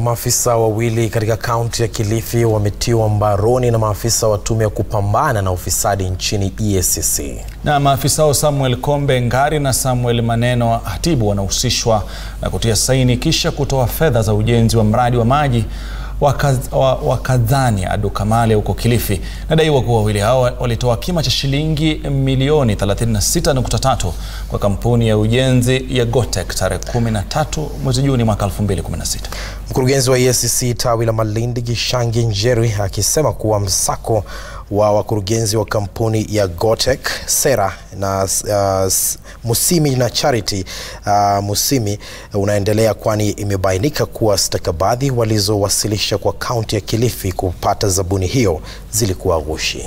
Maafisa wawili katika kaunti ya Kilifi wametiwa mbaroni na maafisa wa tume ya kupambana na ufisadi nchini EACC. Na maafisa hao Samuel Kombe Ngari na Samuel Maneno Hatibu wanahusishwa na kutia saini kisha kutoa fedha za ujenzi wa mradi wa maji wa Kadhani Adukamale huko Kilifi. Nadaiwa kuwa wawili hao walitoa kima cha shilingi milioni 36.3 kwa kampuni ya ujenzi ya Gotek tarehe 13 mwezi Juni mwaka 2016. Mkurugenzi wa EACC tawi la Malindi Gishangi Njeri akisema kuwa msako wa wakurugenzi wa kampuni ya Gotek Sera na uh, Musimi na Charity uh, Musimi unaendelea kwani imebainika kuwa stakabadhi walizowasilisha kwa kaunti ya Kilifi kupata zabuni hiyo zilikuwa ghushi.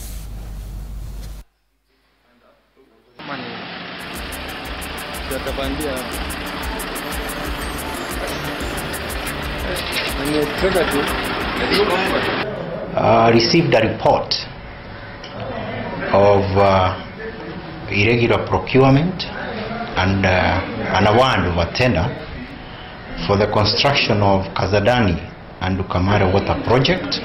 Uh, received a report of uh, irregular procurement and uh, an award of a tender for the construction of Kazadani and Ukamara water project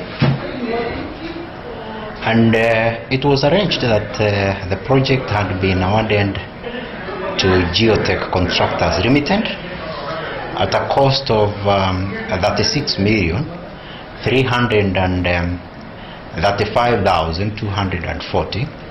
and uh, it was arranged that uh, the project had been awarded to Geotech Contractors Limited at a cost of um, 36 million 335,240